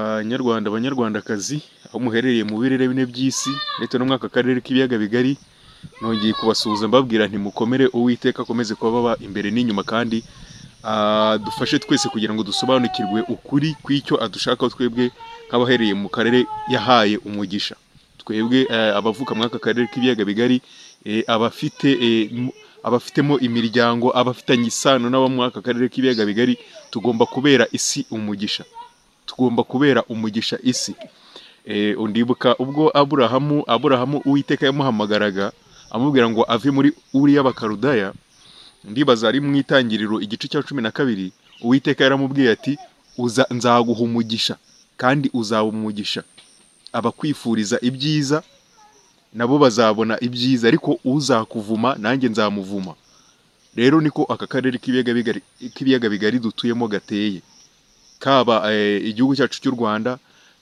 Banyarwanda banyarwandakazi aho muherereye mu birere bine by'isi ndetse no mw'aka karere k'ibiyaga bigari nongeye kubasuhuza mbabwira nti mukomere uwiteka akomeze kubaba imbere n'inyuma kandi adufashe twese kugira ngo dusobanukirwe ukuri kw'icyo adushakaho twebwe nk'abahereye mu karere yahaye umugisha twebwe eh, abavuka muri aka karere k'ibiyaga bigari eh, abafite eh, mu- abafitemo imiryango abafitanye isano n'abo muri aka karere k'ibiyaga bigari tugomba kubera isi umugisha tugomba kubera umugisha isi Eh, undibuka ubwo aburahamu aburahamu uwiteka yamuhamagaraga amubwira ngo ave muri uriya bakarudaya ndibaza ari mu itangiriro igice cya cumi na kabiri uwiteka yaramubwiye ati uza nzaguha umugisha kandi uzaba umugisha abakwifuriza ibyiza nabo bazabona ibyiza ariko uzakuvuma nanjye nzamuvuma rero niko aka karere k'ibiyaga bigari- k'ibiyaga bigari dutuyemo gateye kaba eh, igihugu cyacu cy'u Rwanda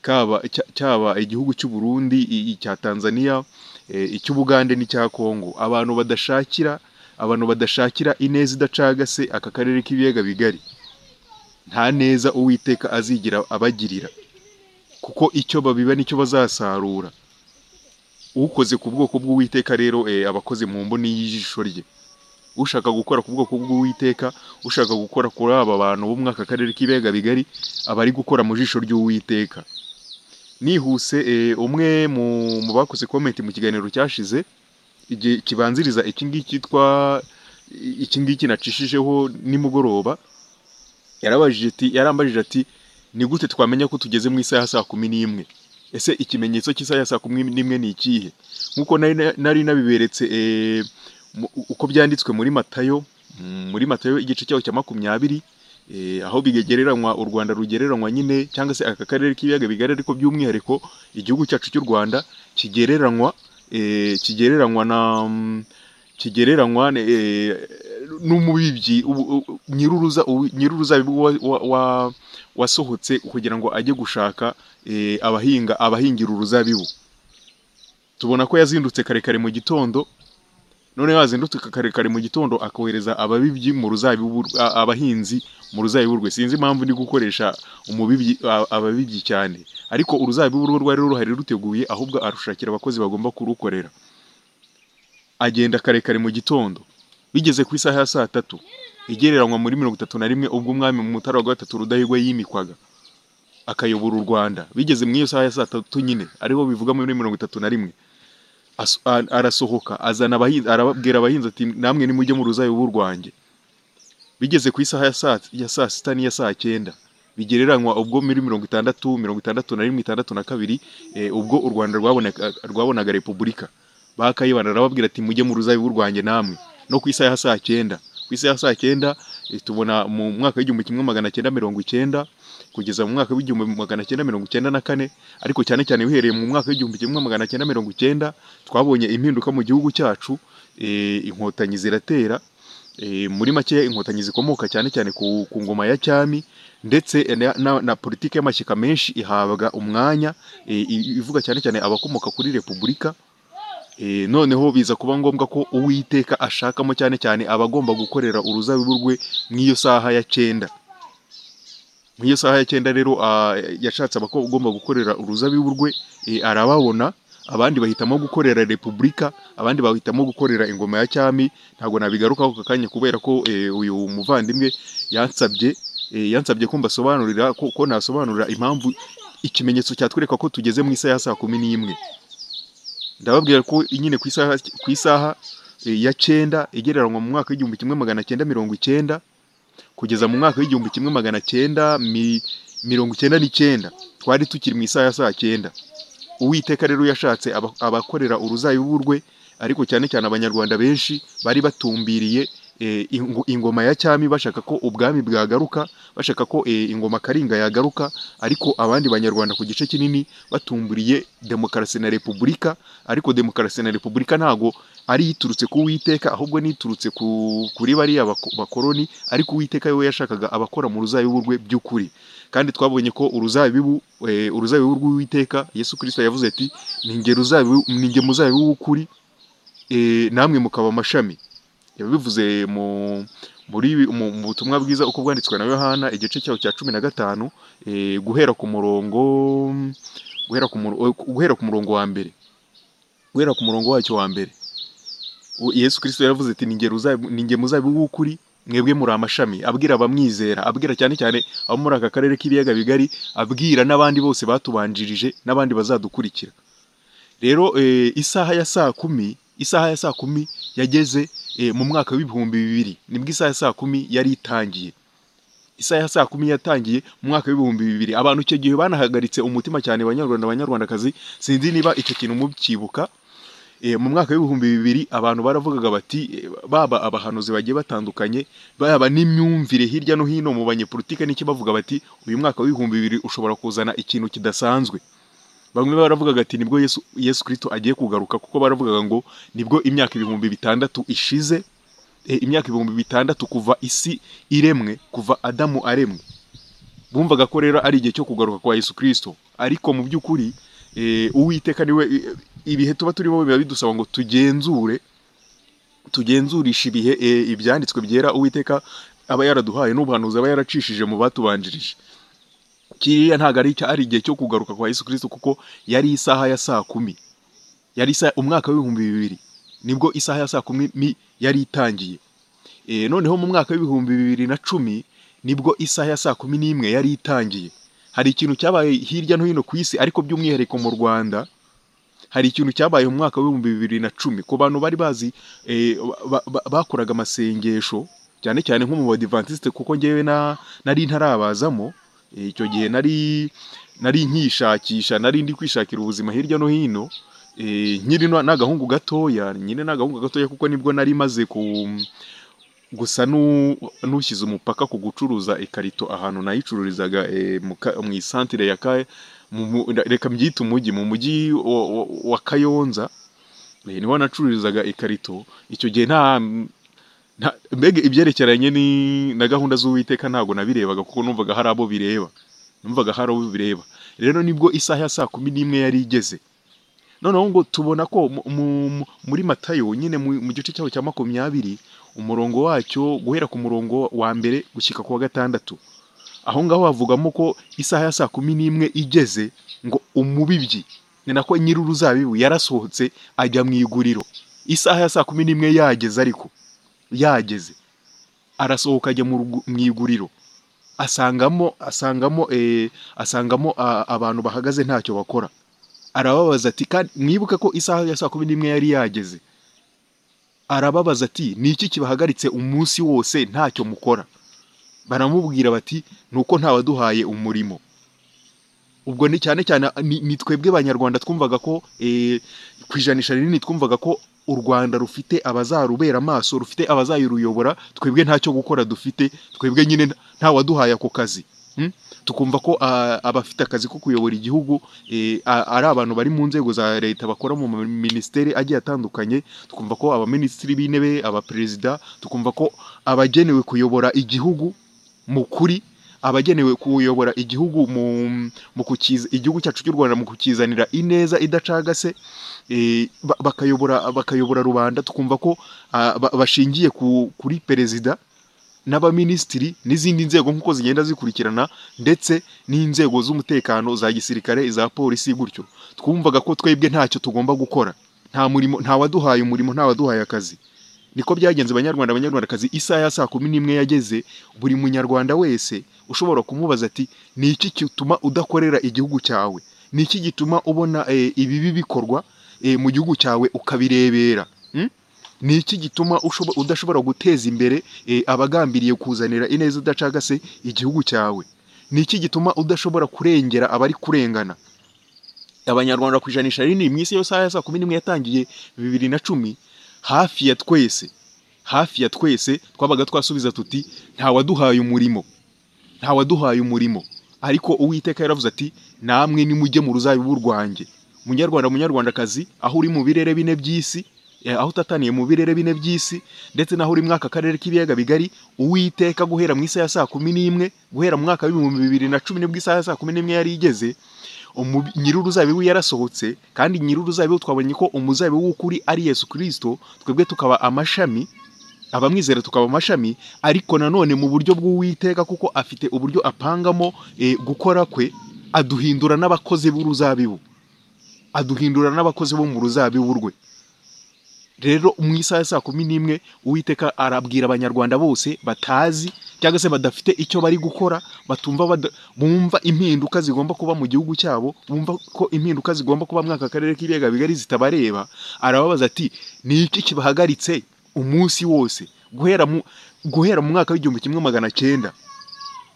kaba cya- cyaba igihugu cy'u Burundi i- icya Tanzania eh, icy'Ubugande n'icya Kongo abantu badashakira abantu badashakira ineza idacagase aka karere k'ibiyaga bigari nta neza uwiteka azigira abagirira kuko icyo babiba nicyo bazasarura ukoze ku bwoko bw'uwiteka rero eh, aba abakoze mu mboni y'ijisho rye ushaka gukora ku bwoko bw'uwiteka ushaka gukora kuri aba bantu bo muri aka karere k'ibiyaga bigari aba ari gukora mu jisho ry'uwiteka nihuse eh, umwe mu mu bakoze komenti mu kiganiro cyashize igihe kibanziriza iki ngiki cyitwa iki ngiki nacishijeho nimugoroba yarabajije ati yarambajije ati ni gute twamenya ko tugeze mu isaha ya saa kumi n'imwe ese ikimenyetso cy'isaha ya saa kumi n'imwe ni ikihe nk'uko nari na- nari nabiberetse eh, mu- uko byanditswe muri matayo mm, muri matayo igice cyaho cya makumyabiri eh, aho bigegereranywa u rwanda rugereranywa nyine cyangwa se aka karere k'ibiyaga bigari ariko by'umwihariko igihugu cyacu cy'u rwanda kigereranywa eh, kigereranywa na mm, kigereranywa eh, n'umubibyi u- u- nyiruruza uwi- nyiruruzabibu wa- wa- wa- wasohotse kugira ngo ajye gushaka eh, abahinga abahingira uruzabibu tubona ko yazindutse kare kare mu gitondo none yazindutse kare kare mu gitondo akohereza ababibyi mu ruzabibu rw- a- abahinzi mu ruzabibu rwe sinzi impamvu ndi gukoresha umubibyi a- ababibyi cyane ariko uruzabibu rwe rwari ruhari ruteguye ahubwo arushakira abakozi bagomba kurukorera agenda kare kare mu gitondo bigeze ku isaha ya saa tatu igereranywa muri mirongo itatu na rimwe ubwo umwami mu mutara wa gatatu rudahigwa yimikwaga akayobora u rwanda bigeze mu iyo saha ya saa tatu nyine ariho bivuga muri mirongo itatu na rimwe aso- a- arasohoka azana abahinzi arababwira abahinzi ati namwe nimujye mu ruzabibu rwanjye bigeze ku isaha ya saa ya saa sita n'iya saa cyenda bigereranywa ubwo muri mirongo itandatu mirongo itandatu na rimwe itandatu na kabiri eh, ubwo u rwanda rwabonaga rwabonaga repubulika bakayibana arababwira ati mujye mu ruzabibu rwanjye namwe no ku isaha ya saa cyenda ku isaha ya saa cyenda eh, tubona mu mwaka w'igihumbi kimwe magana cyenda mirongo icyenda kugeza mu mwaka w'igihumbi magana cyenda mirongo icyenda na kane ariko cyane cyane uhereye mu mwaka w'igihumbi kimwe magana cyenda mirongo icyenda twabonye impinduka mu gihugu cyacu eh, inkotanyi ziratera eh, muri make inkotanyi zikomoka cyane cyane ku, ku ngoma ya cyami ndetse na, na, na politiki y'amashyaka menshi ihabwa umwanya eh, i- ivuga cyane cyane abakomoka kuri repubulika Eh, noneho biza kuba ngombwa ko uwiteka ashakamo cyane cyane abagomba gukorera uruzabibu rwe mu iyo saha ya cyenda mu iyo saha ya cyenda rero ah, yashatse abagomba gukorera uruzabibu rwe eh, arababona abandi bahitamo gukorera repubulika abandi bahitamo gukorera ingoma ya cyami ntabwo nabigarukaho aka kanya kubera ko eh, uyu muvandimwe yansabye eh, yansabye ko mbasobanurira ko, ko nasobanurira impamvu ikimenyetso cyatwereka ko tugeze mu isaha ya saa kumi n'imwe ndababwira ko nyine ku isaha ku isaha eh, ya cyenda igereranywa mu mwaka w'igihumbi kimwe magana cyenda mirongo icyenda kugeza mu mwaka w'igihumbi kimwe magana cyenda mi- mirongo icyenda n'icyenda twari tukiri mu isaha ya saa cyenda uwiteka rero yashatse aba- abakorera uruzabibu rwe ariko cyane cyane abanyarwanda benshi bari batumbiriye eh, ingo- ingoma ya cyami bashaka ko ubwami bwagaruka bashaka ko eh, ingoma karinga yagaruka ariko abandi banyarwanda ku gice kinini batumbiriye demokarasi na repubulika ariko demokarasi na repubulika ntago ari iturutse ku Uwiteka ahubwo niturutse ku kuri bariya bako- bakoroni ariko Uwiteka we yashakaga abakora mu ruzabibu rwe by'ukuri kandi twabonye ko uruzabibu eh, uruzabibu rw'Uwiteka Yesu Kristo yavuze ati ninge ruzabibu ninge muzabibu w'ukuri eh, namwe mukaba amashami yabivuze mu muri ibi- mu mu butumwa bwiza uko bwanditswe na yohana igice cyaho cya cumi na gatanu eh, guhera ku murongo guhera ku muro- guhera ku murongo wa mbere guhera ku murongo wacyo wa mbere U- yesu kirisito yaravuze ati "Ni jye ruzabibu- ni njye muzabibu w'ukuri mwebwe muri amashami abwira abamwizera abwira cyane cyane abo muri aka karere k'ibiyaga bigari abwira n'abandi bose batubanjirije n'abandi bazadukurikira rero eh, isaha ya saa kumi isaha ya saa kumi yageze eh, mu mwaka w'ibihumbi bibiri nibwo isaha ya saa kumi yari itangiye isaha ya saa kumi yatangiye mu mwaka w'ibihumbi bibiri abantu icyo gihe banahagaritse umutima cyane banyarwanda banyarwandakazi sinzi niba icyo kintu mukibuka Eh, mu mwaka w'ibihumbi bibiri abantu baravugaga bati eh, baba abahanuzi bagiye batandukanye baba n'imyumvire hirya no hino mu banyepolitike n'iki bavuga bati uyu mwaka w'ibihumbi bibiri ushobora kuzana ikintu kidasanzwe bamwe baravugaga ati nibwo yesu yesu kirisito agiye kugaruka kuko baravugaga ngo nibwo imyaka ibihumbi bitandatu ishize eh, imyaka ibihumbi bitandatu kuva isi iremwe kuva adamu aremwe bumvaga ko rero ari igihe cyo kugaruka kwa yesu kirisito ariko mu by'ukuri eh, uwiteka niwe eh, ibihe tuba turimo biba bidusaba ngo tugenzure tugenzurisha ibihe eh, ibyanditswe byera uwiteka aba yaraduhaye n'ubuhanuzi aba yaracishije mu batubanjirije kiriya ntabwo ari icya- ari igihe cyo kugaruka kwa yesu kirisito kuko yari isaha ya saa kumi yari isa umwaka w'ibihumbi bibiri nibwo isaha ya saa kumi mi- yari itangiye e, noneho mu mwaka w'ibihumbi bibiri na cumi nibwo isaha ya saa kumi n'imwe yari itangiye hari ikintu cyabaye hirya no hino ku isi ariko by'umwihariko mu rwanda hari ikintu cyabaye mu mwaka w'ibihumbi bibiri na cumi ku bantu bari bazi eh, ba- ba- bakoraga amasengesho cyane cyane nko mu badivantisite kuko ngewe na nari ntarabazamo Eh, icyo gihe nari nari nkishakisha nari ndi kwishakira ubuzima hirya no hino eh, nkiri na- n'agahungu gatoya nyine n'agahungu gatoya kuko nibwo nari maze ku gusa n'u- n'ushyize umupaka ku gucuruza ikarito ahantu nayicururizaga eh, mu ka- mu isantire ya kaye mu- mu- reka mbyite umujyi mu mujyi wa- wa- wa kayonza Eh, niho nacururizaga ikarito icyo gihe nta nta- mbega ibyerekeranye ni- na gahunda z'uwiteka ntabwo nabirebaga kuko numvaga hari abo bireba numvaga hari abo bireba rero nibwo isaha ya saa kumi n'imwe yari igeze noneho ngo tubona ko mu- mu- mu- muri matayo nyine mu mu gice cyaho cya makumyabiri umurongo wacyo guhera ku murongo wa mbere gushyika ku wa gatandatu aho ngaho havugamo ko isaha ya saa kumi n'imwe igeze ngo umubibyi ni nako nyir'uruzabibu yarasohotse ajya mu iguriro isaha ya saa kumi n'imwe yageze ariko yageze arasohoka ajya mu rugu- mu iguriro asangamo asangamo eh, asangamo a- abantu bahagaze ntacyo bakora arababaza ati kandi mwibuke ko isaha ya saa kumi n'imwe yari yageze arababaza ati ni iki kibahagaritse umunsi wose ntacyo mukora baramubwira bati ni uko ntawaduhaye umurimo ubwo ni cyane cyane ni, ni twebwe abanyarwanda twumvaga ko eh, ku ijanisha rinini twumvaga ko u rwanda rufite abazarubera amaso rufite abazayuruyobora twebwe ntacyo gukora dufite twebwe nyine nta- ntawaduhaye ako kazi hmm? tukumva ko ah, abafite akazi ko kuyobora igihugu eh, a- ari abantu bari mu nzego za leta bakora mu minisiteri agiye atandukanye tukumva ko abaminisitiri b'intebe abaperezida tukumva ko abagenewe kuyobora igihugu mu kuri abagenewe kuyobora igihugu mu, mu kukiza igihugu cyacu cy'u Rwanda mu kukizanira ineza idacagase eh, ba- bakayobora bakayobora rubanda tukumva ko ah, ba- bashingiye ku, kuri perezida n'abaminisitiri n'izindi nzego nk'uko zigenda zikurikirana ndetse n'inzego z'umutekano za gisirikare iza polisi gutyo twumvaga ko twebwe ntacyo tugomba gukora nta murimo nta waduhaye umurimo nta waduhaye akazi niko byagenze banyarwanda banyarwandakazi isaha ya saa kumi n'imwe yageze buri munyarwanda wese ushobora kumubaza ati ni iki gituma udakorera igihugu cyawe ni iki gituma ubona eh, ibibi bikorwa eh, mu gihugu cyawe ukabirebera Mm? ni iki gituma ushobo- udashobora guteza imbere eh, abagambiriye kuzanira ineza idacagase igihugu cyawe ni iki gituma udashobora kurengera abari kurengana abanyarwanda ku ijanisha rinini mu isi yose ya saa kumi n'imwe yatangiye bibiri na cumi hafi ya twese hafi ya twese twabaga twasubiza tuti ntawaduhaye umurimo ntawaduhaye umurimo ariko uwiteka yaravuze ati namwe nimujye mu ruzabibu rwanjye munyarwanda munyarwandakazi aho uri mu birere bine by'isi eh, aho utataniye mu birere bine by'isi ndetse n'aho uri muri aka karere k'ibiyaga bigari uwiteka guhera mu isaha ya saa kumi n'imwe guhera mu mwaka w'ibihumbi bibiri na cumi nibwo isaha ya saa kumi n'imwe yari igeze umubi- nyir'uruzabibu yarasohotse kandi nyir'uruzabibu twabonye ko umuzabibu w'ukuri ari yesu kirisito twebwe tukaba amashami abamwizera tukaba amashami ariko nanone mu buryo bw'uwiteka kuko afite uburyo apangamo eh, gukora kwe aduhindura n'abakozi b'uruzabibu aduhindura n'abakozi bo mu ruzabibu rwe rero mu isaha ya saa kumi n'imwe uwiteka arabwira abanyarwanda bose batazi cyangwa se badafite icyo bari gukora batumva bada- bumva impinduka zigomba kuba mu gihugu cyabo bumva ko impinduka zigomba kuba mwaka karere k'ibiyaga bigari zitabareba arababaza ati ni iki kibahagaritse umunsi wose guhera mu guhera mu mwaka w'igihumbi kimwe magana cyenda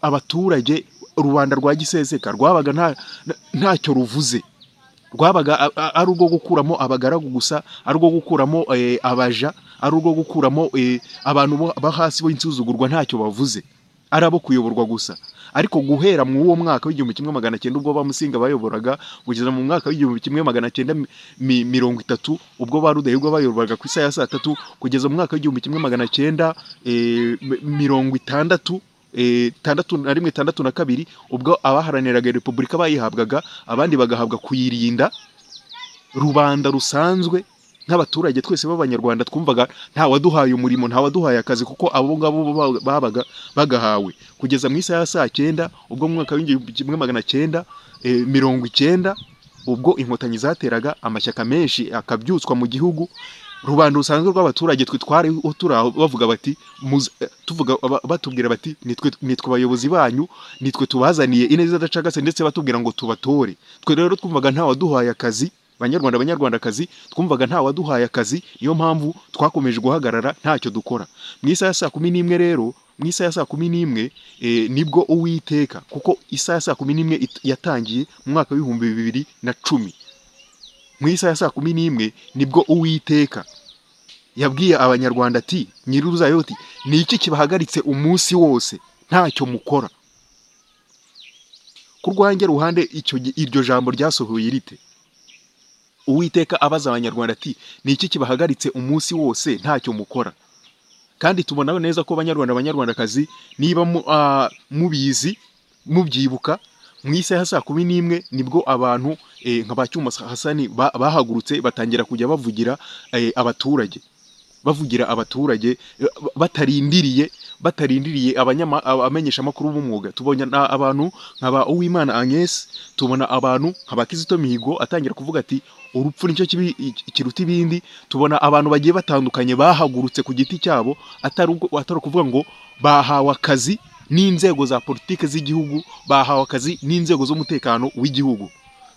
abaturage rubanda rwa giseseka rwabaga nta nta- ntacyo ruvuze rwabaga a- a- ari urwo gukuramo abagaragu gusa ari urwo gukuramo eh, abaja ari urwo gukuramo eh, abantu bo- bo hasi b'insuzugurwa ntacyo bavuze ari abo kuyoborwa gusa ariko guhera mu uwo mwaka w'igihumbi kimwe magana cyenda ubwo bamusinga bayoboraga kugeza mu mwaka w'igihumbi kimwe magana cyenda mi- mi- mirongo itatu ubwo ba rudahigwa bayoboraga ku isaha ya saa tatu kugeza mu mwaka w'igihumbi kimwe magana cyenda eh, mi- mirongo itandatu eh, tandatu na rimwe tandatu na kabiri ubwo abaharaniraga repubulika bayihabwaga abandi bagahabwa kuyirinda rubanda rusanzwe nk'abaturage twese b'abanyarwanda twumvaga nta waduhaye umurimo nta waduhaye akazi kuko abo ngabo bo ba- babaga bagahawe kugeza mu isaha ya saa cyenda ubwo mu mwaka w'igihumbi kimwe magana cyenda eh, mirongo icyenda ubwo inkotanyi zateraga amashyaka menshi akabyutswa mu gihugu rubanda rusanzwe rw'abaturage twe twariho turi aho bavuga bati muze- eh, tuvuga ba- batubwira bati nitwe nitwe abayobozi banyu nitwe tubazaniye ineza idacagase ndetse batubwira ngo tubatore twe rero twumvaga nta waduhaye akazi banyarwanda banyarwandakazi twumvaga nta waduhaye akazi niyo mpamvu twakomeje guhagarara ntacyo dukora mu isaha ya saa kumi n'imwe rero mu isaha ya saa kumi n'imwe eh, nibwo uwiteka kuko isaha ya saa kumi n'imwe it- yatangiye mu mwaka w'ibihumbi bibiri na cumi mu isaha ya saa kumi n'imwe nibwo uwiteka yabwiye abanyarwanda ati nyir'uruzayoti ni iki kibahagaritse umunsi wose ntacyo mukora ku rwanjye ruhande icyo gi- iryo jambo ryasohoye rite uwiteka abaza abanyarwanda ati ni iki kibahagaritse umunsi wose ntacyo mukora kandi tubona neza ko abanyarwanda abanyarwandakazi niba mu- ah, mubizi mubyibuka mu isaha ya saa kumi n'imwe nibwo abantu eh, nka ba cyuma hasani ba- bahagurutse batangira kujya bavugira eh, abaturage bavugira abaturage eh, ba- batarindiriye batarindiriye abanyama- aba- abamenyeshamakuru b'umwuga tubonye na- abantu nka ba uwimana agnes tubona abantu nka ba kizito mihigo atangira kuvuga ati urupfu nicyo kibi- iki- kiruta ibindi tubona abantu bagiye batandukanye bahagurutse ku giti cyabo atari ubwo- atari ukuvuga ngo bahawe akazi n'inzego za politiki z'igihugu bahawe akazi n'inzego z'umutekano w'igihugu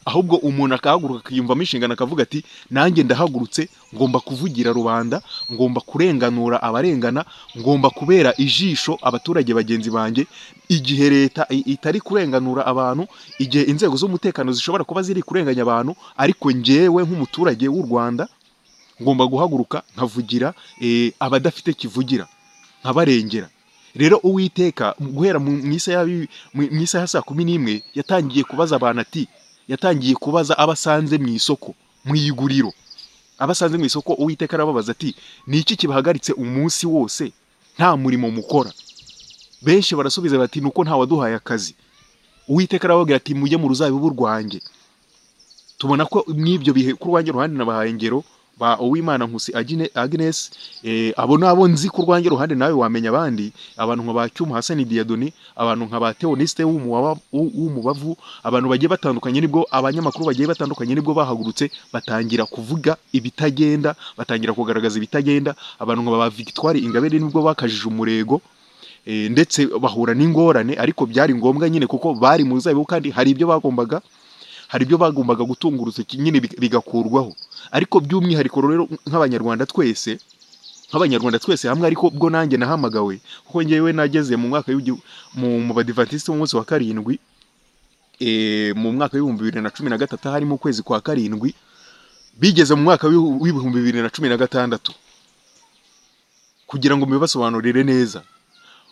ahubwo umuntu akahaguruka akiyumvamo inshingano akavuga ati nanjye ndahagurutse ngomba kuvugira rubanda ngomba kurenganura abarengana ngomba kubera ijisho abaturage bagenzi banjye igihe leta i- itari kurenganura abantu igihe inzego z'umutekano zishobora kuba ziri kurenganya abantu ariko njyewe nk'umuturage w'u rwanda ngomba guhaguruka nkavugira eh, abadafite kivugira nkabarengera rero uwiteka mu- guhera mu mu isaha yabi- mu- mu isaha ya saa kumi n'imwe yatangiye kubaza abantu ati yatangiye kubaza abasanze mu isoko mu iguriro abasanze mu isoko uwiteka arababaza ati ni iki kibahagaritse umunsi wose nta murimo mukora benshi barasubiza bati ni uko nta waduhaye akazi uwiteka arababwira ati mujye mu ruzabibu rwanjye tubona ko n'ibyo bihe ku rwanjye ruhande nabahaye ingero ba uwimana nkusi Agine- agnes eh, abo nabo nzi ku rwanjye ruhande nawe wamenya abandi abantu nka ba cyuma hasani diyadoni abantu nka ba teonisite w'umuwaba- w'u- w'umubavu abantu bagiye batandukanye nibwo abanyamakuru bagiye batandukanye nibwo bahagurutse batangira kuvuga ibitagenda batangira kugaragaza ibitagenda abantu nka ba victoire ingabire nibwo bakajije umurego eh, ndetse bahura n'ingorane ariko byari ngombwa nyine kuko bari mu ruzabibu kandi hari ibyo bagombaga hari ibyo bagombaga gutunga urutoki nyine big- bigakurwaho ariko by'umwihariko rero nk'abanyarwanda twese nk'abanyarwanda twese hamwe ariko bwo nanjye nahamagawe kuko ngewe nageze mu mwaka w'igi- mu mu badivantisite w'umunsi wa karindwi eh, mu mwaka w'ibihumbi bibiri na cumi na gatatu harimo ukwezi kwa karindwi bigeze mu mwaka w'ihu- w'ibihumbi bibiri na cumi na gatandatu kugira ngo mubibasobanurire neza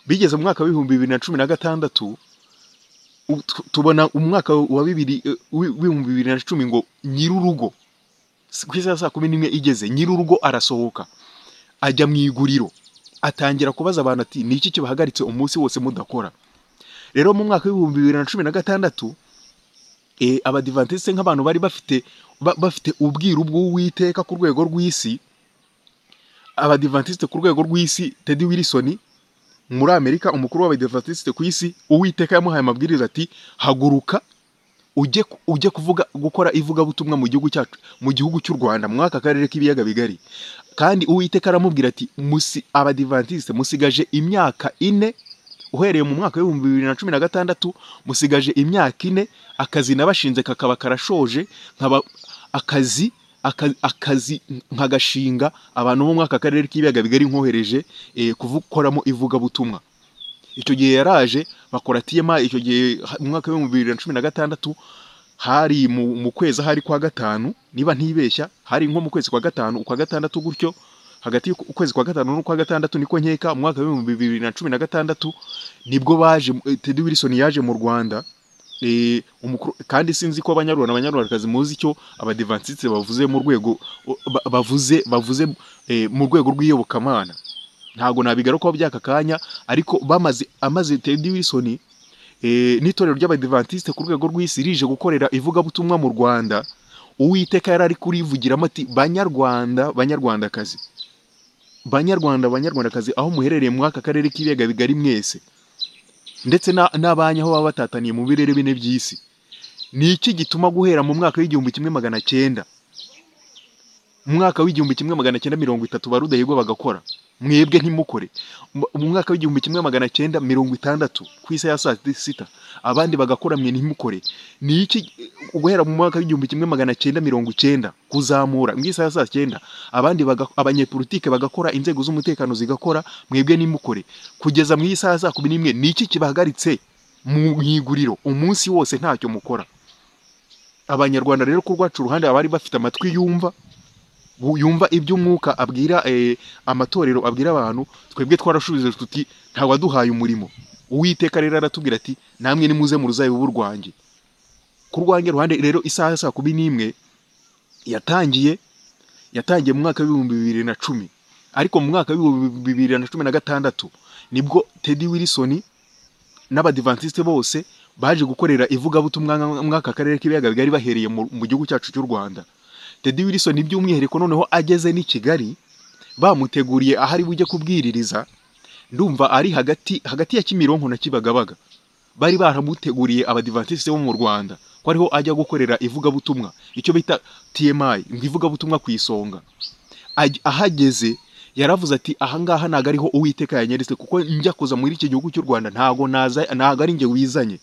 bigeze mu mwaka w'ibihumbi bibiri na cumi na gatandatu u- tu- tubona umwaka wa bibiri eh, wi- w'ibihumbi bibiri na cumi ngo nyir'urugo S- ku isaha ya saa kumi n'imwe igeze nyir'urugo arasohoka ajya mu iguriro atangira kubaza abantu ati ni iki kibahagaritse umunsi wose mudakora rero mu mwaka w'ibihumbi bibiri na cumi na gatandatu eh, abadivantisite nk'abantu bari bafite ba- bafite ubwiru bw'uwiteka ku rwego rw'isi abadivantisite ku rwego rw'isi tedi wirisoni muri amerika umukuru w'abadivantisite ku isi uwiteka yamuhaye amabwiriza ati haguruka ujye ku- ujye kuvuga gukora ivugabutumwa mu gihugu cyacu mu gihugu cy'u rwanda muri aka karere k'ibiyaga bigari kandi uwiteka aramubwira ati musi abadivantisite musigaje imyaka ine uhereye mu mwaka w'ibihumbi bibiri na cumi na gatandatu musigaje imyaka ine akazi nabashinze kakaba karashoje nkaba akazi aka- akazi nkagashinga abantu bo muri aka karere k'ibiyaga bigari nkohereje eh, kuvukoramo ivugabutumwa icyo gihe yaraje bakora tma icyo gihe ha- mu mwaka w'ibihumbi bibiri na cumi na gatandatu hari mu, mu kwezi hari kwa gatanu niba ntibeshya hari nko mu kwezi kwa gatanu ukwa gatandatu gutyo hagati y'ukwezi kwa gatanu n'ukwa gatandatu niko nkeka mu mwaka w'ibihumbi bibiri na cumi na gatandatu nibwo baje eh, Teddy Wilson yaje mu Rwanda eh, umukuru kandi sinzi ko abanyarwanda abanyarwandakazi muzi icyo abadivantisite bavuze mu rwego ba- bavuze bavuze eh, mu rwego rw'iyobokamana ntabwo nabigarukaho by'aka kanya ariko bamaze amaze Teddy Wilson eh, n'itorero ry'abadivantisite ku rwego rw'isi rije gukorera ivugabutumwa mu Rwanda uwiteka yari ari kurivugiramo ati banyarwanda banyarwandakazi banyarwanda banyarwandakazi aho muherereye muri aka karere k'ibiyaga bigari mwese ndetse na- n'abanyu aho baba batataniye mu birere bine by'isi ni iki gituma guhera mu mwaka w'igihumbi kimwe magana cyenda mu mwaka w'igihumbi kimwe magana cyenda mirongo itatu ba rudahigwa bagakora mwebwe ntimukore Mu- mu mwaka w'igihumbi kimwe magana cyenda mirongo itandatu ku isa ya saa sita abandi bagakora mwe ntimukore ni iki guhera mu mwaka w'igihumbi kimwe magana cyenda mirongo icyenda kuzamura mu isa ya saa cyenda abandi baga- abanyepolitike bagakora inzego z'umutekano zigakora mwebwe nimukore kugeza mu isaha za kumi n'imwe ni iki kibahagaritse mu mu iguriro umunsi wose ntacyo mukora abanyarwanda rero ku rwacu ruhande abari bafite amatwi yumva bu- yumva iby'umwuka abwira eh, amatorero abwira abantu twebwe twarashubije tuti ntawaduhaye umurimo uwiteka rero aratubwira ati namwe nimuze mu ruzabibu rwanjye ku rwanjye ruhande rero isaha ya saa kumi n'imwe yatangiye yatangiye mu mwaka w'ibihumbi bibiri na cumi ariko mu mwaka w'ibihumbi bibiri na cumi na gatandatu nibwo Teddy Wilson n'abadivantisite bose baje gukorera ivugabutumwa nka- muri aka karere k'ibiyaga bigari bahereye mu mu gihugu cyacu cy'u Rwanda Teddy Wilson by'umwihariko noneho ageze n'i Kigali bamuteguriye ahari bujye kubwiririza ndumva ari hagati hagati ya Kimironko na Kibagabaga bari baramuteguriye abadivantisite bo mu Rwanda ko ariho ajya gukorera ivugabutumwa icyo bita TMI ngo ivugabutumwa ku isonga Aj- ahageze yaravuze ati ahangaha ntago ariho uwiteka yanyeretse kuko njya kuza muri iki gihugu cy'u Rwanda ntago naza ntago ari njye wizanye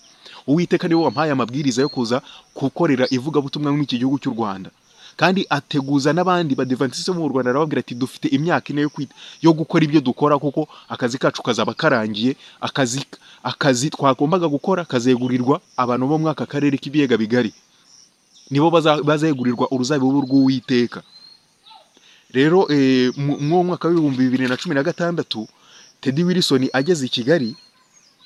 uwiteka niwe wampaye amabwiriza yo kuza gukorera ivugabutumwa muri iki gihugu cy'u Rwanda kandi ateguza n'abandi badivantisite bo mu Rwanda arababwira ati dufite imyaka ine yo, kwit- yo gukora ibyo dukora kuko akazi kacu kazaba karangiye akazi akazi twagombaga gukora kazegurirwa abantu bo muri aka karere k'ibiyaga bigari nibo baza- bazegurirwa uruzabibu rw'uwiteka rero eh, mu mu mwaka w'ibihumbi bibiri na cumi na gatandatu Teddy Wilson ageze i Kigali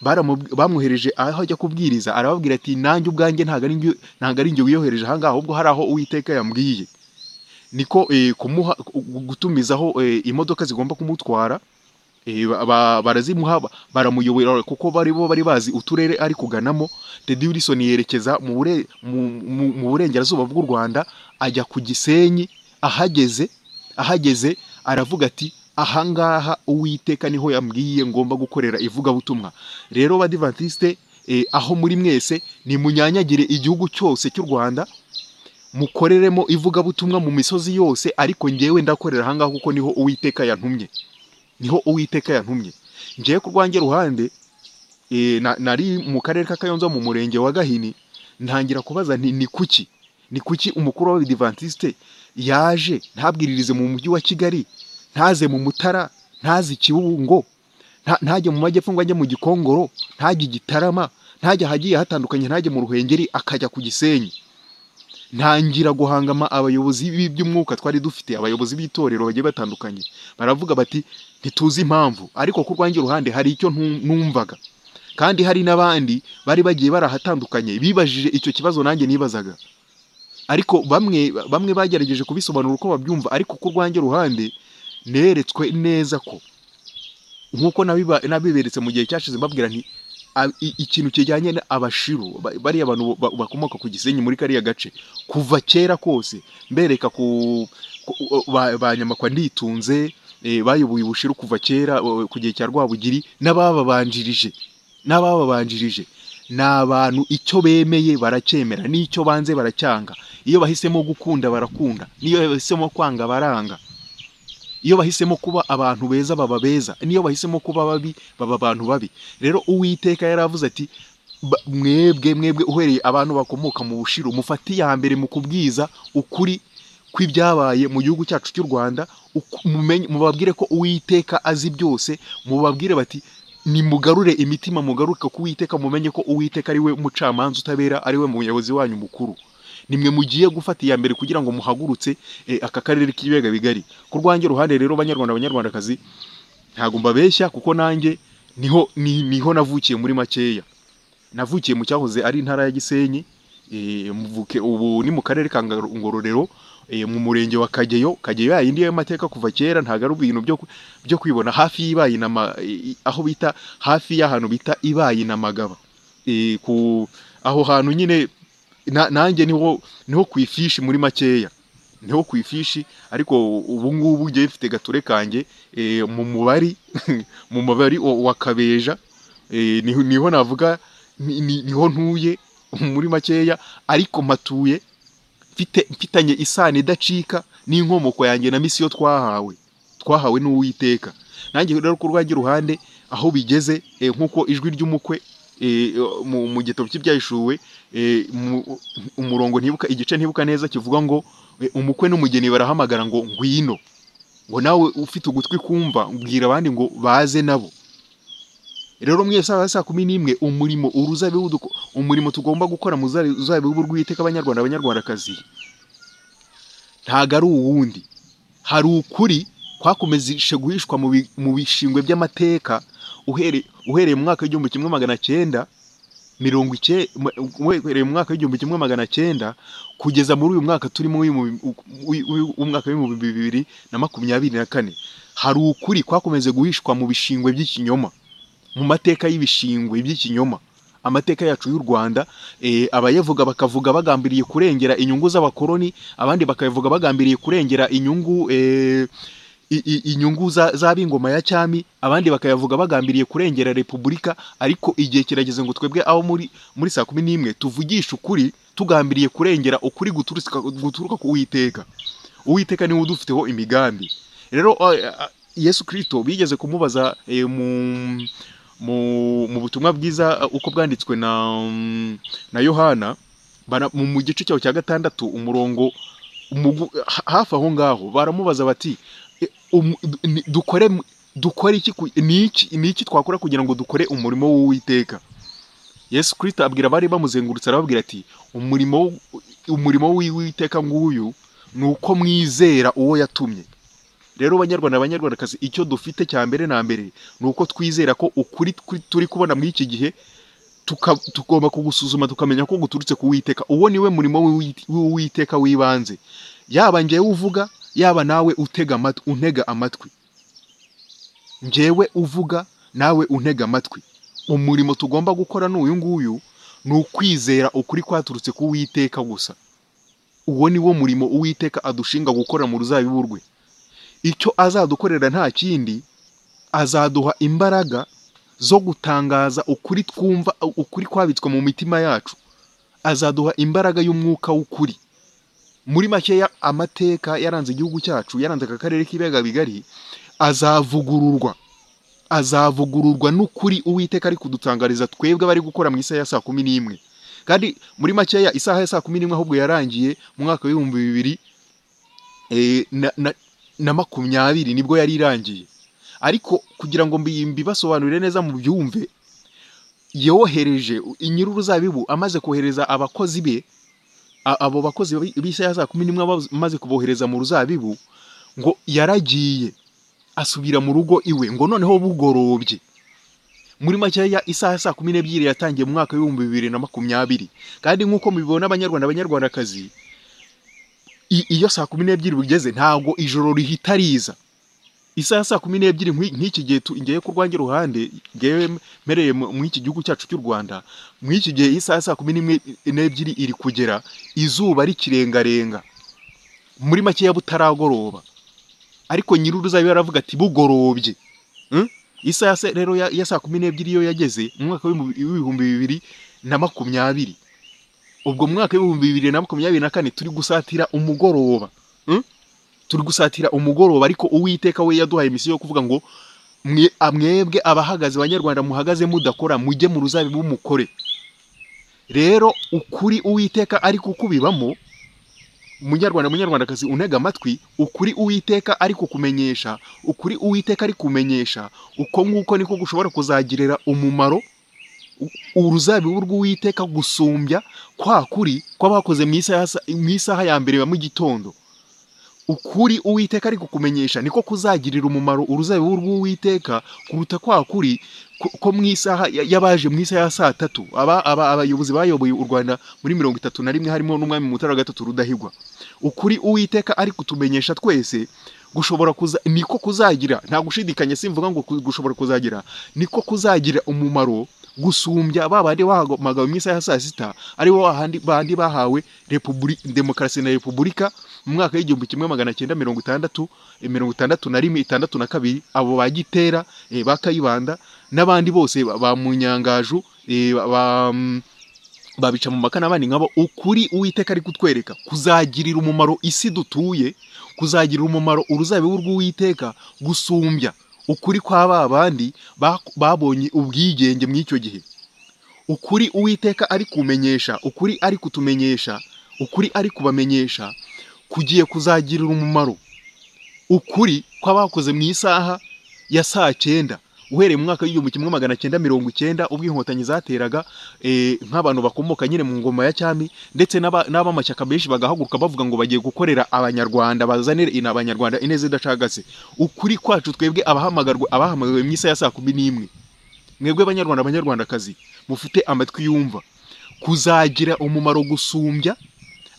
baramu- bamwohereje aho ajya kubwiriza arababwira ati nanjye ubwanjye ntabwo ari njye- ntabwo ari njye wiyohereje aha ngaha ahubwo hari aho uwiteka yambwiye niko eh, kumuha gu- gutumizaho eh, imodoka zigomba kumutwara eh, ba- ba- barazimuha ba- baramuyobora kuko bari bo bari bazi uturere ari kuganamo Teddy Wilson yerekeza mu bure- mu- mu- mu burengerazuba bw'u Rwanda ajya ku Gisenyi ahageze ahageze aravuga ati ahangaha uwiteka niho yambwiye ngomba gukorera ivugabutumwa rero badivantisite eh, aho muri mwese nimunyanyagire igihugu cyose cy'u rwanda mukoreremo ivugabutumwa mu misozi yose ariko ngewe ndakorera ahangaha kuko niho uwiteka yantumye niho uwiteka yantumye ngewe ku rwanjye ruhande eh, na- nari mu karere ka kayonza mu murenge wa gahini ntangira kubaza nti ni kuki ni kuki umukuru w'abadivantisite yaje ntabwiririze mu mujyi wa kigali ntaze mu mutara ntaze ikiwungo nta- ntajye mu majyepfo ngo ajye mu gikongoro ntajye i gitarama ntajya ahagiye hatandukanye ntajye mu ruhengeri akajya ku gisenyi ntangira guhangama abayobozi b'i- by'umwuka twari dufite abayobozi b'itorero bagiye batandukanye baravuga bati ntituzi impamvu ariko ku rwanjye ruhande hari icyo ntu- numvaga kandi hari n'abandi bari bagiye barahatandukanye bibajije icyo kibazo nanjye nibazaga ariko bamwe bamwe bagerageje kubisobanura uko babyumva ariko ku rwanjye ruhande neretswe neza ko nk'uko nabiba- nabiberetse mu gihe cyashize mbabwira nti a- i- ikintu kijyanye na abashiru ba- bariya bantu ba- bakomoka ku gisenyi muri kariya gace kuva kera kose mbereka ku ku- ba- ba Nyamakwa nditunze eh, bayoboye ubushiru kuva kera o- ku gihe cya Rwabugiri n'abababanjirije n'abababanjirije ni abantu icyo bemeye baracyemera n'icyo banze baracyanga iyo bahisemo gukunda barakunda n'iyo bahisemo kwanga baranga iyo bahisemo kuba abantu beza baba beza n'iyo bahisemo kuba babi baba abantu babi rero uwiteka yaravuze ati "Ba- mwebwe mwebwe uhereye abantu bakomoka mu bushiru mufate iya mbere mu kubwiza ukuri kw'ibyabaye mu gihugu cyacu cy'u Rwanda uku- mumenye- mubabwire ko uwiteka azi byose mubabwire bati nimugarure imitima mugaruke ku uwiteka mumenye ko uwiteka ari we mucamanza utabera ari we muyobozi wanyu mukuru nimwe mugiye gufata iya mbere kugira ngo muhagurutse eh, aka karere k'ibiyaga bigari ku rwanjye ruhande rero banyarwanda banyarwandakazi ntago mbabeshya kuko nanjye niho ni- niho navukiye muri makeya navukiye mu cyahoze ari intara ya Gisenyi eh, mvuke ubu ni mu karere ka Ngaro- Ngororero eh, mu murenge wa Kageyo Kageyo yayindi y'amateka kuva kera ntago ari ibintu byo ku- byo kwibona hafi y'ibayi na ma- eh, aho bita hafi y'ahantu bita ibayi na magaba Eh, ku aho hantu nyine na- nanjye niho niho ku ifishi muri makeya niho ku ifishi ariko ubu ngubu ngiye mfite gature kanjye eh, mu mubari mu mubari wa wa kabeja eh, niho niho navuga ni- ni- niho ntuye muri makeya ariko mpatuye mfite mfitanye isano idacika n'inkomoko yanjye na misiyo twahawe twahawe n'uwiteka nanjye rero ku rwanjye ruhande aho bigeze eh, nk'uko ijwi ry'umukwe eh, mu mu gitabo cy'ibyahishuwe eh, mu- umurongo ntibuka igice ntibuka neza kivuga ngo eh, umukwe n'umugeni barahamagara ngo ngwino ngo nawe ufite ugutwi kumva mbwira abandi ngo baze nabo rero mwese aba saa kumi n'imwe umurimo uruzabibu duko- umurimo tugomba gukora mu zari- ruzabibu rw'iteka abanyarwanda abanyarwandakazi ntago ari uwundi hari ukuri kwakomezishe guhishwa mu bi- mu bishingwe by'amateka uhere- uhereye mu mwaka w'igihumbi kimwe magana cyenda mirongo icyenda uhereye mu mwaka w'igihumbi kimwe magana cyenda kugeza muri uyu mwaka turimo w'ibihumbi- w'i- w'i- w'umwaka w'ibihumbi bibiri na makumyabiri na kane hari ukuri kwakomeze guhishwa mu bishingwe by'ikinyoma mu mateka y'ibishingwe by'ikinyoma amateka yacu y'u Rwanda eh, abayavuga bakavuga bagambiriye kurengera inyungu z'abakoloni abandi bakayavuga bagambiriye kurengera inyungu eh, i- i- inyungu za- z'ab'ingoma ya cyami abandi bakayavuga bagambiriye kurengera repubulika ariko igihe kirageze ngo twebwe aho muri muri saa kumi n'imwe tuvugishe ukuri tugambiriye kurengera ukuri guturuka guturuka ku Uwiteka Uwiteka niwe udufiteho imigambi rero eh, eh, Yesu Kristo bigeze kumubaza eh, mu mu, mu butumwa bwiza uh, uko bwanditswe na mm, na Yohana bara- mu, mu gice cyaho cya gatandatu umurongo umugu, ha- hafi aho ngaho baramubaza bati "E, um, ni- dukore mu- dukore iki ku- ni iki ni iki twakora kugira ngo dukore umurimo w'Uwiteka Yesu Kristo abwira abari bamuzengurutse arababwira ati umurimo w- umurimo w'Uwiteka nguyu ni uko mwizera uwo yatumye rero banyarwanda banyarwandakazi icyo dufite cya mbere na mbere ni uko twizera ko ukuri twi- turi kubona muri iki gihe tuka- tugomba kugusuzuma tukamenya ko guturutse ku Uwiteka uwo niwe murimo w'Uwit- w'Uwiteka w'ibanze yaba njyewe uvuga yaba nawe utega amatwi untega amatwi njyewe uvuga nawe untega amatwi umurimo tugomba gukora ni uyu nguyu ni ukwizera ukuri kwaturutse ku Uwiteka gusa uwo ni wo murimo Uwiteka adushinga gukora mu ruzabibu rwe icyo azadukorera nta kindi azaduha imbaraga zo gutangaza ukuri twumva ukuri kwabitswe mu mitima yacu azaduha imbaraga y'umwuka w'ukuri muri makeya amateka yaranze igihugu cyacu yaranze aka karere k'ibiyaga bigari azavugururwa azavugururwa n'ukuri uwiteka ari kudutangariza twebwe abari gukora mu isaha ya saa kumi n'imwe kandi muri makeya isaha ya saa kumi n'imwe ahubwo yarangiye mu mwaka w'ibihumbi bibiri eh, na- na- na makumyabiri nibwo yari irangiye ariko kugira ngo mbi- mbibasobanurire neza mu byumve yohereje nyir'uruzabibu amaze kohereza abakozi be a- abo bakozi bi- b'isaha ya saa kumi n'imwe abaz- amaze kubohereza mu ruzabibu ngo yaragiye asubira mu rugo iwe ngo noneho bugorobye muri makeya isaha ya saa kumi n'ebyiri yatangiye mu mwaka w'ibihumbi bibiri na makumyabiri kandi nk'uko mubibona abanyarwanda abanyarwandakazi i- iyo saa kumi n'ebyiri bugeze ntabwo ijoro rihita riza isaha ya saa kumi n'ebyiri nk'i- nk'iki gihe tu- ngewe ku rwanjye ruhande ngewe mpereye mu mu iki gihugu cyacu cy'u rwanda muri iki gihe isaha ya saa kumi n'imwe n'ebyiri iri kugera izuba rikirengarenga muri makeya butaragoroba ariko nyir'uruzabibu yaravuga ati bugorobye Mm? isaha se rero ya ya saa kumi n'ebyiri iyo yageze mu mwaka w'ibihumbi- w'ibihumbi bibiri na makumyabiri ubwo mu mwaka w'ibihumbi bibiri na makumyabiri na kane turi gusatira umugoroba Mm? turi gusatira umugoroba ariko uwiteka we yaduhaye misiyo yo kuvuga ngo "Mwe- a- mwebwe abahagaze banyarwanda muhagaze mudakora mujye mu ruzabibu mukore rero ukuri uwiteka ari kukubibamo munyarwanda munyarwandakazi untega amatwi ukuri uwiteka ari kukumenyesha ukuri uwiteka ari kumenyesha uko nguko niko gushobora kuzagirira umumaro u- uruzabibu rw'uwiteka gusumbya kwa kuri kw'abakoze mu isaha mu isaha ya mbere ya mu gitondo ukuri uwiteka ari kukumenyesha niko kuzagirira umumaro uruzabibu rw'uwiteka kuruta kwa kuri ko- ko mu isaha ya- y'abaje mu isaha ya saa tatu aba- aba- abayobozi bayoboye u rwanda muri mirongo itatu na rimwe harimo n'umwami mutara wa gatatu rudahigwa ukuri uwiteka ari kutumenyesha twese gushobora kuza niko kuzagira nta gushidikanya simvuga ngo ku- gushobora kuzagira niko kuzagira umumaro gusumbya ba bandi bahamagawe mu isaha ya saa sita ari bo handi bandi bahawe repubuli demokarasi na repubulika mu mwaka w'igihumbi kimwe magana cyenda mirongo itandatu eh, mirongo itandatu na rimwe itandatu na kabiri abo ba gitera eh, ba kayibanda n'abandi bose ba- ba munyangaju eh, ba- ba mm, babica mu maka n'abandi nkabo ukuri uwiteka ari kutwereka kuzagirira umumaro isi dutuye kuzagirira umumaro uruzabibu rw'uwiteka gusumbya ukuri kwa ba bandi ba- babonye ubwigenge mu icyo gihe ukuri uwiteka ari kumenyesha ukuri ari kutumenyesha ukuri ari kubamenyesha kugiye kuzagirira umumaro ukuri kw'abakoze mu isaha ya saa cyenda uhereye mu mwaka w'igihumbi kimwe magana cyenda mirongo icyenda ubwo inkotanyi zateraga eh, nk'abantu bakomoka nyine mu ngoma ya cyami ndetse n'aba- n'abamashyaka benshi bagahaguruka bavuga ngo bagiye gukorera abanyarwanda bazanire ina abanyarwanda ineza idacagase ukuri kwacu twebwe abahamagarwa abahamagawe mu isa ya saa kumi n'imwe mwebwe abanyarwanda abanyarwandakazi mufite amatwi yumva kuzagira umumaro gusumbya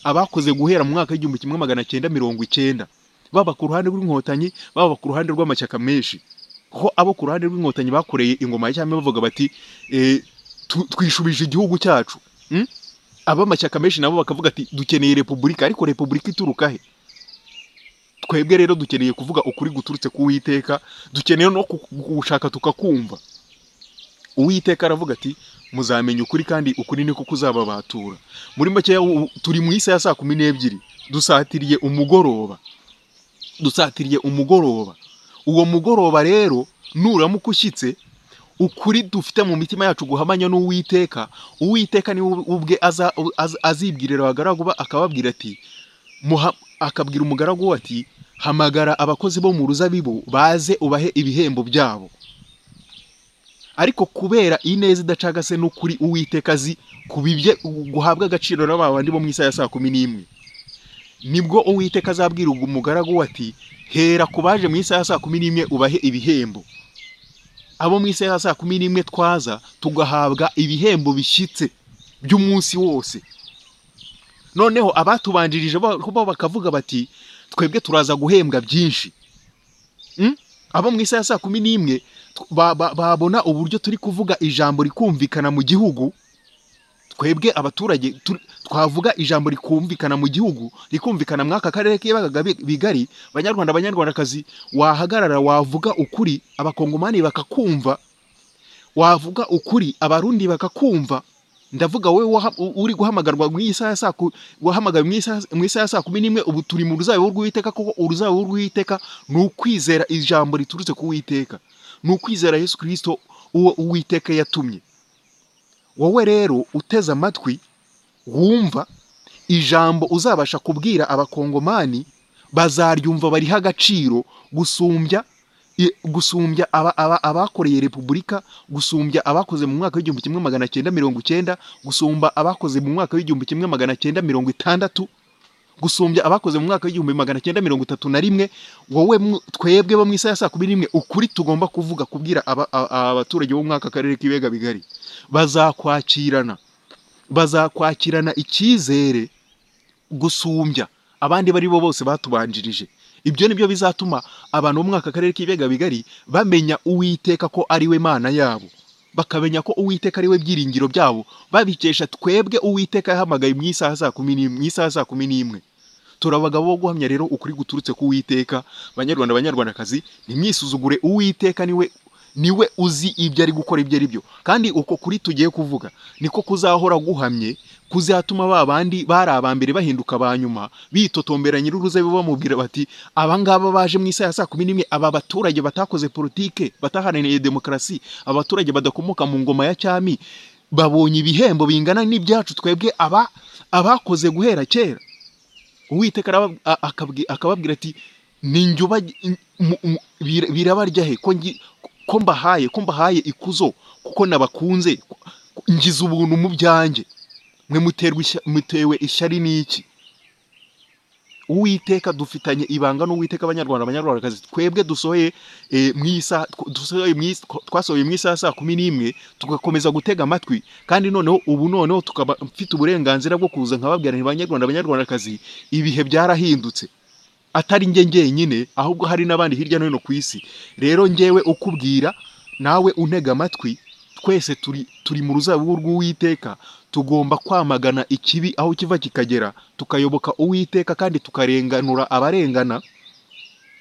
abakoze guhera mu mwaka w'igihumbi kimwe magana cyenda mirongo icyenda baba ku ruhande rw'inkotanyi baba ku ruhande rw'amashyaka menshi ko abo ku ruhande rw'inkotanyi bakoreye ingoma ya cyami bavuga bati eh, tu- twishubije igihugu cyacu Mm? abamashyaka menshi nabo bakavuga ati dukeneye repubulika ariko repubulika ituruka he twebwe rero dukeneye kuvuga ukuri guturutse ku Uwiteka dukeneye no ku- gushaka tukakumva uwiteka aravuga ati muzamenya ukuri kandi ukuri niko kuzababatura muri make u- turi mu isaha ya saa kumi n'ebyiri dusatiriye umugoroba dusatiriye umugoroba uwo mugoroba rero nuramuka ushyitse ukuri dufite mu mitima yacu guhamanya n'uwiteka uwiteka ni ubwe aza- az- azibwirira abagaragu be akababwira ati muha- akabwira umugaragu we ati hamagara abakozi bo mu ruzabibu baze ubahe ibihembo byabo ariko kubera ineza idacagase n'ukuri uwiteka azi kubibye guhabwa agaciro n'aba bandi bo mu isaha ya saa kumi n'imwe nibwo uwiteka azabwira ubwo umugaragu we ati hera ku baje mu isaha ya saa kumi n'imwe ubahe ibihembo abo mu isaha ya saa kumi n'imwe twaza tugahabwa ibihembo bishyitse by'umunsi wose noneho abatubanjirije bo bo bakavuga bati twebwe turaza guhembwa byinshi Mm? abo mu isaha ya saa kumi n'imwe tw- ba- ba- babona uburyo turi kuvuga ijambo rikumvikana mu gihugu twebwe abaturage tu- twavuga ijambo rikumvikana mu gihugu rikumvikana muri aka karere k'ibagaga bi- bigari banyarwanda abanyarwandakazi wahagarara wavuga ukuri abakongomani bakakumva wavuga ukuri abarundi bakakumva ndavuga wowe waha- u- uri guhamagarwa mu isaha ya saa ku- wahamagawe mu isaha mu isaha ya saa kumi n'imwe ubu turi mu ruzabibu rw'uwiteka kuko uruzabibu rw'uwiteka ni ukwizera ijambo riturutse ku Uwiteka ni ukwizera yesu kirisito uwo uwiteka yatumye wowe rero uteze amatwi wumva ijambo uzabasha kubwira abakongomani bazaryumva bariha agaciro gusumbya i- gusumbya aba- aba- abakoreye repubulika gusumbya abakoze mu mwaka w'igihumbi kimwe magana cyenda mirongo icyenda gusumba abakoze mu mwaka w'igihumbi kimwe magana cyenda mirongo itandatu gusumbya abakoze mu mwaka w'igihumbi magana cyenda mirongo itatu na rimwe wowe mu- twebwe bo mu isaha ya saa kumi n'imwe ukuri tugomba kuvuga kubwira aba- a- a- abaturage bo mwaka karere k'ibiyaga bigari bazakwakirana bazakwakirana icyizere gusumbya abandi bari bo bose batubanjirije ibyo ni byo bizatuma abantu bo mwaka karere k'ibiyaga bigari bamenya uwiteka ko ari we mana yabo bakamenya ko uwiteka ari we byiringiro byabo babikesha twebwe uwiteka yahamagaye mu isaha ya saa kumi n'imwe mu isaha ya saa kumi n'imwe turi abagabo bo guhamya rero ukuri guturutse ku Uwiteka banyarwanda banyarwandakazi ntimwisuzugure Uwiteka niwe niwe uzi ibyo ari gukora ibyo ari byo kandi uko kuri tugiye kuvuga niko kuzahora guhamye kuzatuma ba bandi bari abambere bahinduka ba nyuma bitotombera nyir'uruzabibu bamubwira bati abangaba baje mu isaha ya saa kumi n'imwe aba baturage batakoze politike bataharaniye demokarasi abaturage badakomoka mu ngoma ya cyami babonye ibihembo bingana n'ibyacu twebwe aba abakoze guhera kera uwiteka araba- a- akabwi- akababwira ati ni njye uba- mu- mu- bira- birabarya he ko ngi- ko mbahaye ko mbahaye ikuzo kuko nabakunze ko- ko- ngize ubuntu mu byanjye mwe muterwa ishya- mutewe ishyari n'iki uwiteka dufitanye ibanga n'uwiteka abanyarwanda abanyarwandakazi twebwe dusohoye eh, mu isa- tw- dusohoye mu isa- twasohoye mu isaha ya saa kumi n'imwe tugakomeza gutega amatwi kandi noneho ubu noneho tukaba mfite uburenganzira bwo kuza nkababwira nti banyarwanda abanyarwandakazi ibihe byarahindutse atari njye njyenyine ahubwo hari n'abandi hirya no hino ku isi rero njyewe ukubwira nawe untega amatwi twese turi turi mu ruzabibu rw'uwiteka tugomba kwamagana ikibi aho kiva kikagera tukayoboka uwiteka kandi tukarenganura abarengana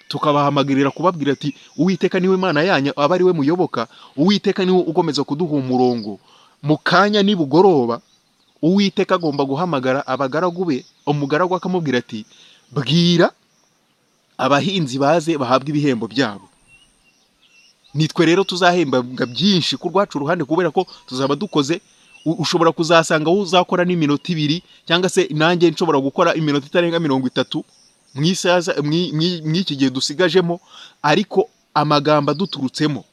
tukabahamagarira kubabwira ati uwiteka niwe mana yanyu aba ari we muyoboka uwiteka niwe ukomeza kuduha umurongo mu kanya nibugoroba uwiteka agomba guhamagara abagaragu be umugaragu akamubwira ati bwira abahinzi baze bahabwe ibihembo byabo nitwe rero tuzahembabwa byinshi ku rwacu uruhande kubera ko tuzaba dukoze u- ushobora kuzasanga wowe uzakora n'iminota ibiri cyangwa se nanjye nshobora gukora iminota itarenga mirongo itatu mu isaha za- mwi- mwi- mw'iki gihe dusigajemo ariko amagambo aduturutsemo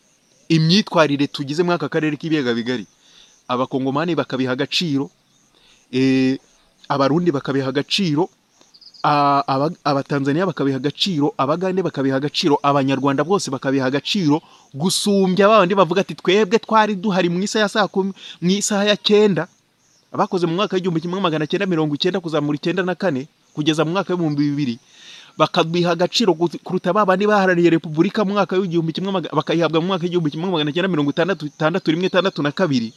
imyitwarire tugize muri aka karere k'ibiyaga bigari abakongomani bakabiha agaciro eh, abarundi bakabiha agaciro a- aba- abatanzaniya bakabiha agaciro abagande bakabiha agaciro abanyarwanda bose bakabiha agaciro gusumbya babandi bavuga ati twebwe twari duhari mu isaha ya saa kumi mu isaha ya cyenda abakoze mu mwaka w'igihumbi kimwe magana cyenda mirongo icyenda kuzamura icyenda na kane kugeza mu mwaka w'ibihumbi bibiri bakabiha agaciro ku- kuruta ba bandi baharaniye repubulika mu mwaka w'igihumbi kimwe maga- bakayihabwa mu mwaka w'igihumbi kimwe magana cyenda mirongo itandatu itandatu rimwe itandatu na kabiri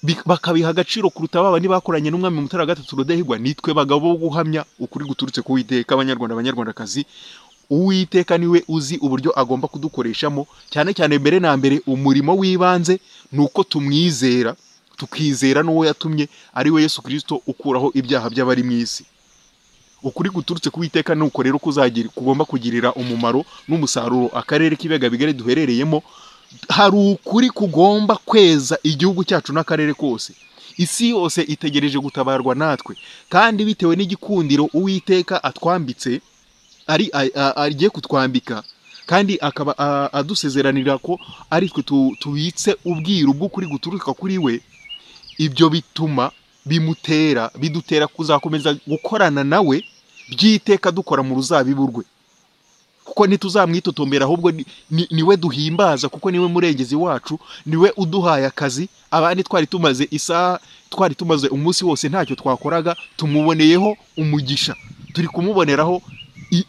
Bi- bakabiha agaciro kuruta ba bandi bakoranye n'umwami Mutara wa gatatu Rudahigwa nitwe bagabo bo guhamya ukuri guturutse ku Uwiteka abanyarwanda abanyarwandakazi Uwiteka niwe uzi uburyo agomba kudukoreshamo cyane cyane mbere na mbere umurimo w'ibanze ni uko tumwizera tukizera n'uwo yatumye ari we Yesu Kristo ukuraho ibyaha by'abari mu isi ukuri guturutse ku Uwiteka ni uko rero kuzagira kugomba kugirira umumaro n'umusaruro akarere k'ibiyaga bigari duherereyemo hari ukuri kugomba kweza igihugu cyacu n'akarere kose isi yose itegereje gutabarwa natwe kandi bitewe n'igikundiro uwiteka atwambitse ari a- a- agiye kutwambika kandi akaba a- adusezeranira ko aritwe tu- tubitse ubwiru bw'ukuri guturuka kuri we ibyo bituma bimutera bidutera kuzakomeza gukorana nawe byiteka dukora mu ruzabibu rwe kuko ntituzamwitotombera ahubwo ni- ni- niwe duhimbaza kuko niwe murengezi wacu niwe uduhaye akazi abandi twari tumaze isaha twari tumaze umunsi wose ntacyo twakoraga tumuboneyeho umugisha turi kumuboneraho i-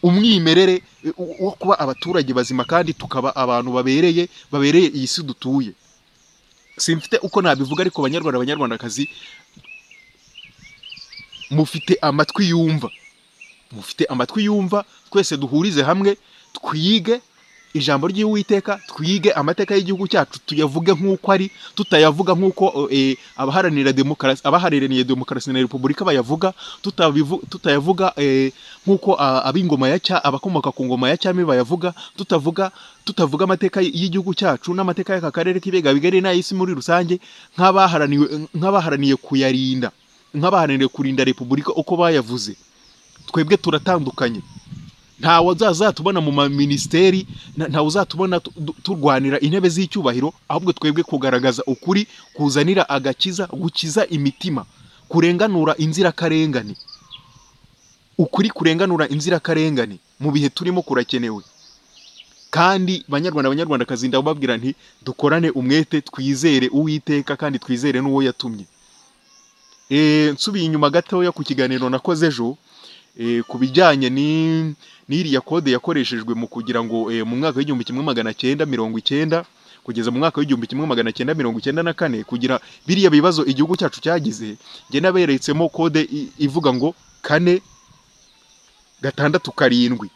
umwimerere e, wo- wo kuba abaturage bazima kandi tukaba abantu babereye babereye iyi si dutuye simfite uko nabivuga ariko banyarwanda banyarwandakazi mufite amatwi yumva mufite amatwi yumva twese duhurize hamwe twige ijambo ry'uwiteka twige amateka y'igihugu cyacu tuyavuge nk'uko ari tutayavuga nk'uko eh, abaharanira demokarasi abaharaniriye demokarasi na repubulika bayavuga tutabivu- tutayavuga eh, nk'uko ah, ab'ingoma ya cya abakomoka ku ngoma ya cyami bayavuga tutavuga tutavuga amateka y'igihugu cyacu n'amateka y'aka karere k'ibiyaga bigari n'ay'isi muri rusange nk'abaharaniwe nk'abaharaniye kuyarinda nk'abaharaniye kurinda repubulika uko bayavuze twebwe turatandukanye ntawe uzazatubona mu maminisiteri nta- ntawe uzatubona tu- du- turwanira intebe z'icyubahiro ahubwo twebwe kugaragaza ukuri kuzanira agakiza gukiza imitima kurenganura inzirakarengane ukuri kurenganura inzirakarengane mu bihe turimo kurakenewe kandi banyarwanda abanyarwandakazi ndababwira nti dukorane umwete twizere uwiteka kandi twizere n'uwo yatumye Eh, nsubiye inyuma gatoya ku kiganiro nakoze ejo eh, ku bijyanye ni- n'iriya kode yakoreshejwe mu kugira ngo eh, mu mwaka w'igihumbi kimwe magana cyenda mirongo icyenda kugeza mu mwaka w'igihumbi kimwe magana cyenda mirongo icyenda na kane kugira biriya bibazo igihugu cyacu cyagize njye naberetsemo kode i- ivuga ngo kane gatandatu karindwi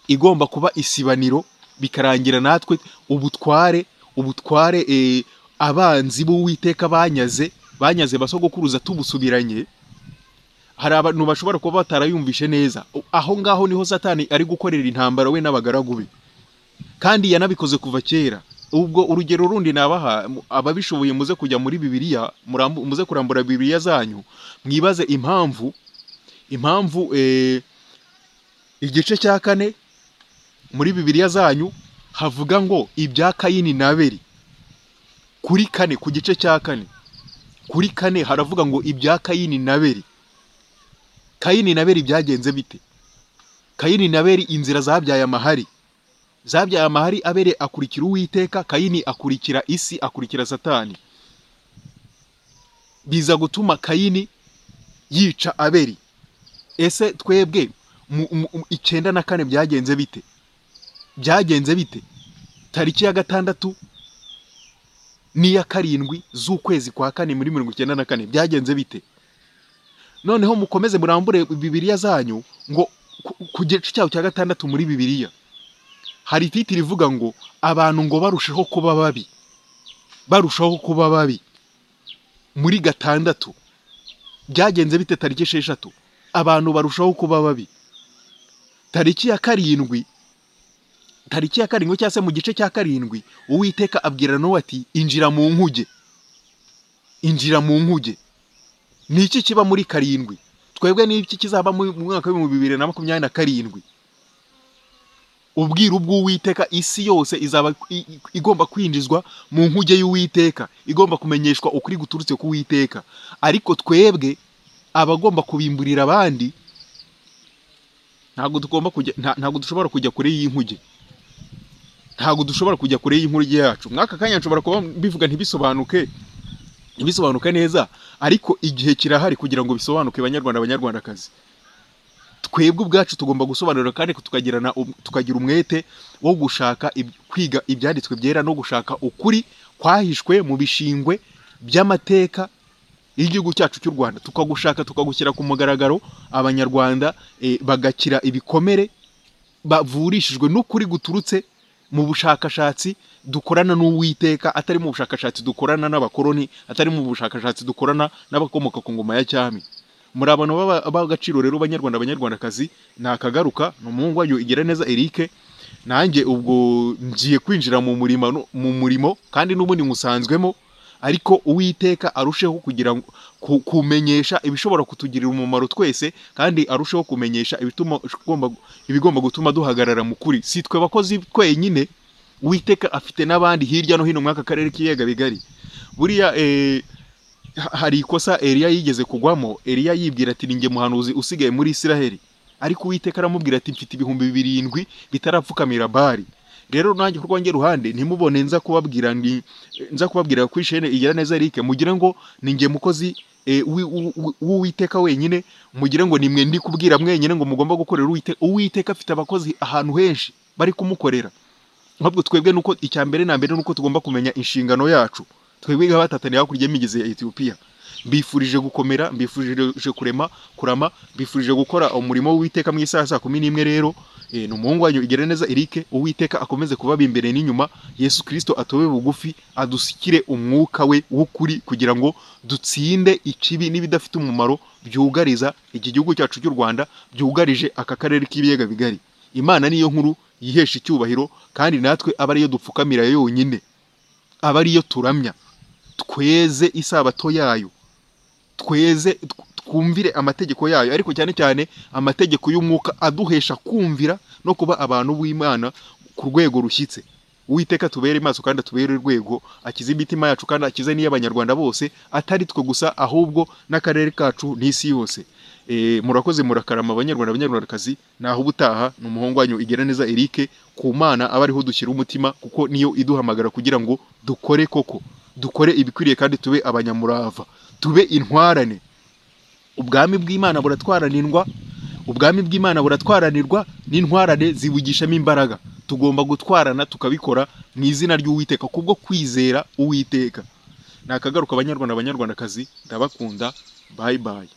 igomba kuba isibaniro bikarangira natwe ubutware ubutware eh, abanzi b'uwiteka banyaze banyaze basogokuruza tubusubiranye hari abantu bashobora kuba batarayumvishe neza aho ngaho niho satani ari gukorera intambara we n'abagaragu be kandi yanabikoze kuva kera ubwo urugero rundi nabaha mu- ababishoboye muze kujya muri bibiliya murambu- muze kurambura bibiliya zanyu mwibaze impamvu impamvu eh, igice cya kane muri bibiliya zanyu havuga ngo ibya kayini na beri kuri kane ku gice cya kane kuri kane haravuga ngo ibya kayini na beri kayini na beri byagenze bite kayini na beri inzira zabyaye amahari zabyaye amahari abere akurikira uwiteka kayini akurikira isi akurikira satani biza gutuma kayini yica aberi ese twebwe mu- mu- mu- icyenda na kane byagenze bite byagenze bite tariki ya gatandatu n'iya karindwi z'ukwezi kwa kane muri mirongo icyenda na kane byagenze bite noneho mukomeze murambure bibiliya zanyu ngo ku- ku gice cyaho cya gatandatu muri bibiliya hari ititiri rivuga ngo abantu ngo barusheho kuba babi barushaho kuba babi muri gatandatu byagenze bite tariki esheshatu abantu barushaho kuba babi tariki ya karindwi tariki ya karindwi cyangwa se mu gice cya karindwi uwiteka abwira Nowa ati injira mu nkuge injira mu nkuge ni iki kiba muri karindwi twebwe ni iki kizaba mu mu mwaka w'ibihumbi bibiri na makumyabiri na karindwi ubwiru bw'uwiteka isi yose izaba i- i- igomba kwinjizwa mu nkuge y'uwiteka igomba kumenyeshwa ukuri guturutse ku witeka ariko twebwe abagomba kubimburira abandi ntabwo tugomba kujya nta- ntabwo dushobora kujya kure y'inkuge ntabwo dushobora kujya kure y'inkuge yacu mwaka kanya nshobora kuba mbivuga ntibisobanuke ntibisobanuke neza ariko igihe kirahari kugira ngo bisobanuke banyarwanda banyarwandakazi twebwe ubwacu tugomba gusobanurira kandi tukagirana um- tukagira umwete wo gushaka ib- kwiga ibyanditswe byera no gushaka ukuri kwahishwe mu bishingwe by'amateka y'igihugu cyacu cy'u Rwanda tukagushaka tukagushyira ku mugaragaro abanyarwanda eh, bagakira ibikomere bavurishijwe n'ukuri guturutse mu bushakashatsi dukorana n'uwiteka atari mu bushakashatsi dukorana n'abakoroni atari mu bushakashatsi dukorana n'abakomoka ku ngoma ya cyami muri abantu b'aba- b'agaciro rero banyarwanda banyarwandakazi nakagaruka ni umuhungu wanyu igira neza Eric nanjye ubwo ngiye kwinjira mu murimo no- mu murimo kandi n'ubundi nkusanzwemo ariko uwiteka arusheho kugira ngo- ku- kumenyesha ibishobora kutugirira umumaro twese kandi arusheho kumenyesha ibituma igomba- ibigomba gutuma duhagarara mu kuri si twe bakozi twenyine uwiteka afite n'abandi hirya no hino mw'aka karere k'ibiyaga bigari buriya eh, ha- hari ikosa Eliya yigeze kugwamo Eliya yibwira ati ninjye muhanuzi usigaye muri Isiraheli ariko uwiteka aramubwira ati mfite ibihumbi birindwi bitarapfukamira Bali rero nanjye ku rwanjye ruhande ntimubone nza kubabwira ndi nza kubabwira kuri shene igira neza Eric mugire ngo ninjye mukozi eh, w'i- w'u- w'u- w'uwiteka wenyine mugire ngo nimwe ndi kubwira mwenyine ngo mugomba gukorera uwiteka uwiteka afite abakozi ahantu henshi bari kumukorera ahubwo twebwe nuko icya mbere na mbere nuko tugomba kumenya inshingano yacu twebwe nk'abatataniye hakurya y'imigezi ya Ethiopia mbifurije gukomera mbifurije kurema kurama mbifurije gukora umurimo w'uwiteka mu isaha ya saa kumi n'imwe rero e, ni umuhungu wanyu igira neza Eric uwiteka akomeze kubaba imbere n'inyuma Yesu Kristo atobe bugufi adusikire umwuka we w'ukuri kugira ngo dutsinde ikibi n'ibidafite umumaro byugariza iki gihugu cyacu cy'u Rwanda byugarije aka karere k'ibiyaga bigari Imana niyo nkuru yihesha icyubahiro kandi natwe aba ariyo dupfukamira yonyine aba ariyo turamya tweze isabato yayo tweze tw- twumvire amategeko yayo ariko cyane cyane amategeko y'umwuka aduhesha kumvira no kuba abantu b'imana ku rwego rushyitse uwiteka tubere maso kandi atubere urwego akize imitima yacu kandi akize n'iy'abanyarwanda bose atari twe gusa ahubwo n'akarere kacu n'isi yose e, murakoze murakarama abanyarwanda abanyarwandakazi naho ubutaha ni umuhungu wanyu igira neza Eric ku mana aba ariho dushyira umutima kuko niyo iduhamagara kugira ngo dukore koko dukore ibikwiriye kandi tube abanyamurava tube intwarane ubwami bw'imana buratwaranirwa ubwami bw'imana buratwaranirwa n'intwarane zibugishamo imbaraga tugomba gutwarana tukabikora mu izina ry'uwiteka kubwo kwizera uwiteka nakagaruka abanyarwanda abanyarwandakazi ndabakunda bye bye